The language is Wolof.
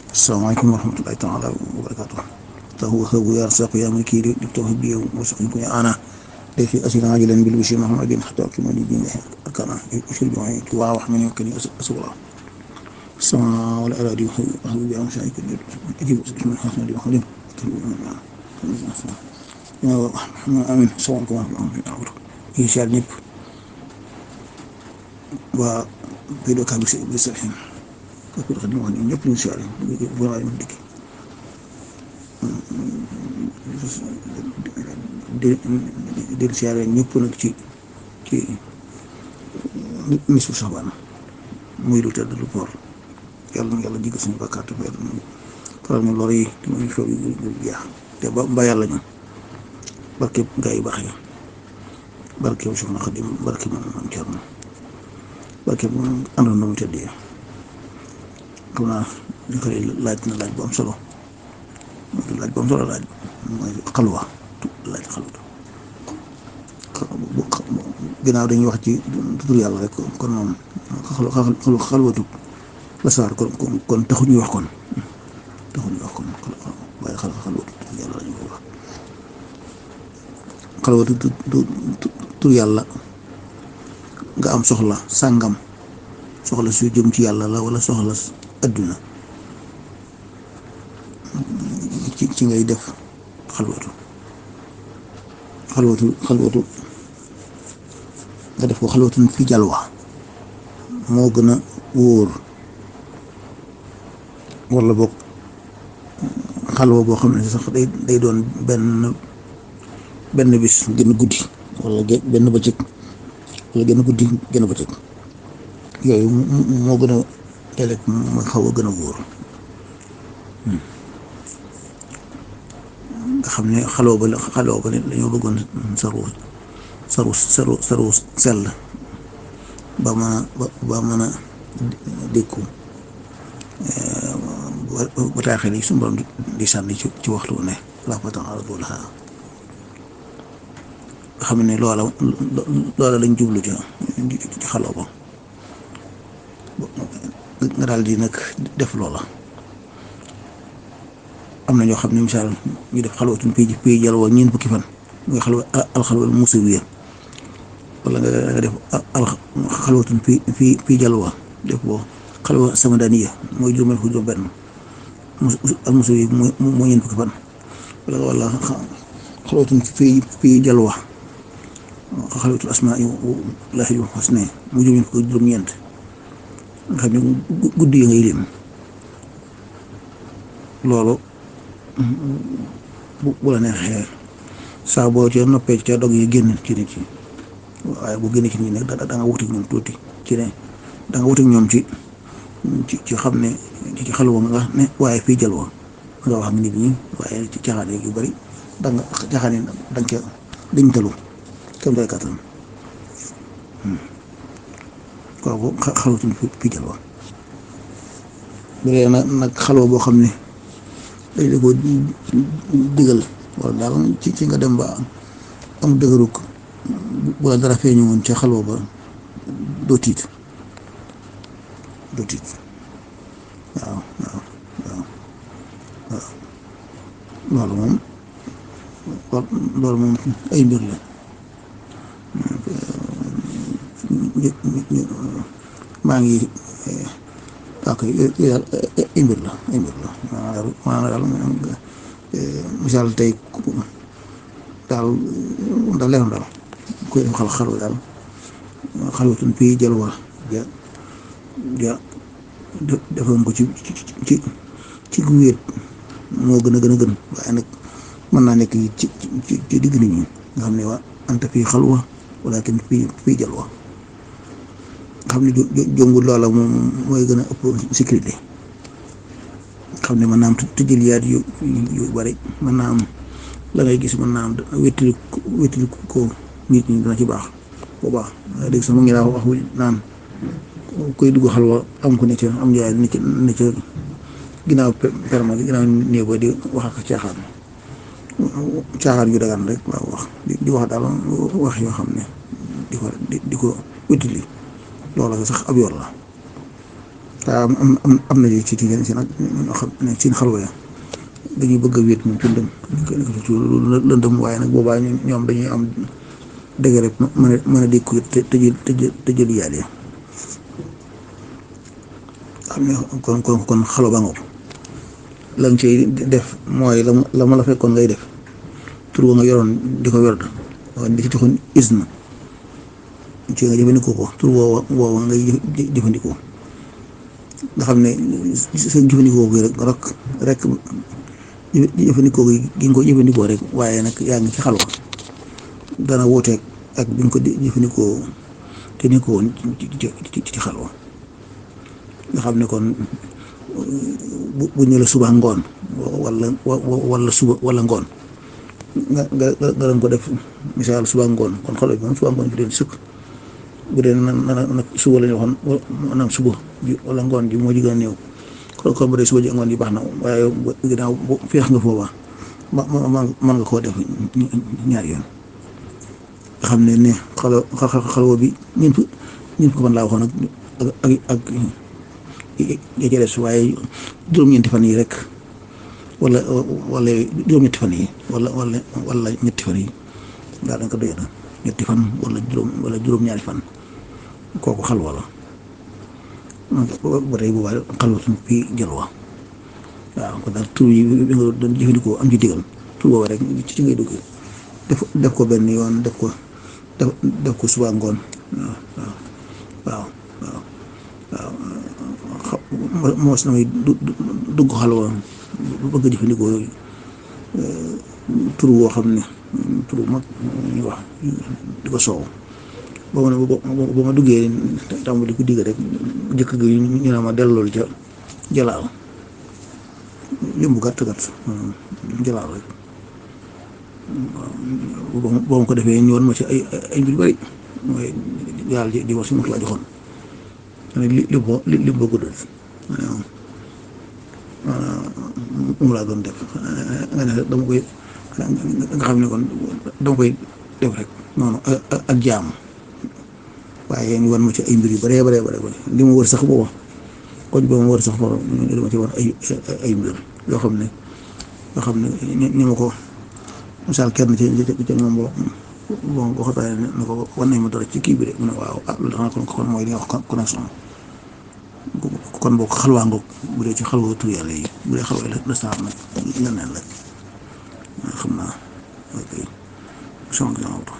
asalaamaaleykum wa rahmatulahi taala wa barakaatu tahu habu ya rasaqu ya maliki di tawhid bi wasaqin ko ana de fi asina ajilan bil bishri muhammadin hatta kima di din arkana usul bi wa wax min yakni asula sama wala aradi habu bi am shaykh ajib min hasan di khadim amin salaamaaleykum wa rahmatulahi incha allah ñëpp waa Pédo Kabi si bi sa xin kooku dafa wax ni ñëpp ñu si àll bu waaye ñu dikk di di di siyaare ñëpp nag ci ci nisfu Saxbaan muy lu tedd lu poor yàlla na yàlla jéggal suñu bakkaar te yàlla na faral ñu lor yi te muy xew yu jeex te ba ba yàlla ñu barke gaa yu baax yi barke wu Soxna Xadim barke moom moom Cerno barke moom àndoon na mu tëddee xam naa li koy laaj na laaj bu am solo laaj bu am solo laaj mooy xalwa laaj xalwa ginnaaw dañuy wax ci tur yàlla rek kon moom xalwatu la saar kon kon taxuñuy wax kon taxuñuy wax kon waaye xal xalwatu tur yàlla lañu koy wax xalwatu tur yàlla nga am soxla sàngam soxla su jëm ci yàlla la wala soxla adduna ci ci ngay def xalwatu xalwatu xalwatu nga def ko xalwatun fi jalwa moo gën a wóor wala boog xalwa boo xam ne sax day day doon benn benn bis gën a guddi wala benn bëccëg wala gën a guddi gën a bëccëg yooyu moo gën a léeg mooy xaw a gën a wóor nga xam ne xaloo ba xaloo ba ne dañoo bëggoon saru saru saru saru sell ba mën a ba mën a dékku ba taaxee li suñu borom di sànni ci ci waxtu ne laafatan aradulaha nga xam ne loola loola lañ jublu ci ci xaloo ba nga daal di nag def loola am na ñoo xam ne misaal ñu def xalwatun fii fii jalwa ñeent fukki fan muy xalwa alxalwal musawiya wala nga def alxalwatun fii fii fii jalwa def boo xalwa samadaniya mooy juróomeel fu juróom benn al musawiya mooy ñeent fukki fan wala wala xalwatun fii fii jalwa xalwatul asmaa laahi husna mu juróom fukki juróom-ñeent nga xam ne guddi yi ngay lim loolu bu bu la neexee saa boo ca noppee ca dog yi génn ci nit ci waaye bu génn ci nit nag da nga wuti ñoom tuuti ci ne da nga wuti ñoom ci ci ci xam ne ci xalwa nga ne waaye fii jalwa nga wax ak nit ñi waaye ci caaxaan yu bari da nga caaxaan yi da nga ca dañ talu kam day kattan kooku xalwatuñ fi jalwa bu dee nag nag xalwa boo xam ne dañ la ko digal wala daal ci ci nga dem ba am dëgëruk bu la dara feeñu woon ca xalwa ba doo tiit doo tiit waaw waaw waaw waaw loolu moom loolu moom ay mbir la maa ngi ok daal ay mbir la ay mbir la maanaam daal misaal tey daal daal leeral daal koy def xal xalwa daal xalwatun fii jalwa ja ja defoon ko ci ci ci gu wéet moo gën a gën a gën waaye nag mën naa nekk ci ci ci digg nit ñi nga xam ne waa anta fii xalwa walakin fii fii jalwa xam ne jongul loola moom mooy gën a ëpp sécurité xam ne mën naa am tëjëliyaat yu yu bari mën naa am la ngay gis mën naa am wéttali wéttali ko nit ñi dana ci baax bu baax dégg sax mu ngi daa wax naan koy dugg xalwa am ko ne ca am njaay ne ca ne ca ginnaaw perma gi ginnaaw néeg ba di wax ak caaxaan caaxaan yu dagan rek waaw wax di wax daal wax yoo xam ne di ko di ko wéttali loola sax ab yoon la waaw am am am na ci ci si nag ñoo xam ne seen xalwa ya dañuy bëgg a wéet moom ci lëndëm ci lëndëm waaye nag boobaa ñoom dañuy am dëgg rek mën a mën a dékku te te jël te jël yaale xam ne kon kon kon xalwa ba ngoog la nga ciy def mooy la la ma la fekkoon ngay def tur wa nga yoroon di ko werd waaye di ci joxoon isna ci nga jëfandikoo ko tur woowa woowa ngay jëfandikoo nga xam ne sa jëfandikoo gi rek rek rek jëfandikoo gi gi nga ko jëfandikoo rek waaye nag yaa ngi ci xalwa dana wuuteeg ak bi nga ko jëfandikoo te ni ko woon ci ci xalwa nga xam ne kon bu bu ñu la suba ngoon wala wala suba wala ngoon nga nga nga doon ko def misaal suba ngoon kon xalwa bi moom suba ngoon bi doon sëkk bu dee na nag suba la ñu waxoon nag suba ji wala ngoon ji moo ji gën a néew kon kon bu dee suba ji ngoon ji baax na waaye ginnaaw feex nga foofa ma ma mën nga koo def ñaari yoon nga xam ne ne xalo xalwa bi ñun ñun ko fan laa waxoon ak ak ak ya ca des waaye juróom-ñeenti fan yi rek wala wala juróom-ñetti fan yi wala wala wala ñetti fan yi daal dañ ko doy na ñetti fan wala juróom wala juróom-ñaari fan kooku xalwa la ba tey boobaa xalwatun fii jalwa waaw kon daal tur yi bi nga doon jëfandikoo am ci digal tur booba rek ci ngay dugg def def ko benn yoon def ko def def ko suba ngoon waaw waaw waaw waaw moos na may dugg xalwa bëgg a jëfandikoo tur woo xam ne tur mag ñu wax di ko soow ba ma ne ba ma duggee tàmbali ko digg rek jëkk gi ñu ne ma dellool ca jalaal lim bu gàtt gàtt jalaal rek ba ma ko defee ñëwoon ma ci ay ay mbir bari mooy yàlla di wax si ma la joxoon li li bo li li bëgg doon mu laa doon def nga ne dama koy nga xam ne kon dama koy def rek noonu ak jaam waaye ñu wan ma ci ay mbir yu bëree bëree bëri li ma wër sax booba koñ booba ma wër sax booba li ma ci war ay ay mbir yoo xam ne yoo xam ne ñu ma ko misaal kenn ci ci moom boo bon boo xoolee ne ko wan nañ ma dara ci kii bi de mu ne waaw ah loolu xanaa kon kon mooy li nga wax connexion kon boo ko xalwaa ngoog bu dee ci xalwa tur yàlla yi bu dee xalwa la saar nag leneen la xam naa ok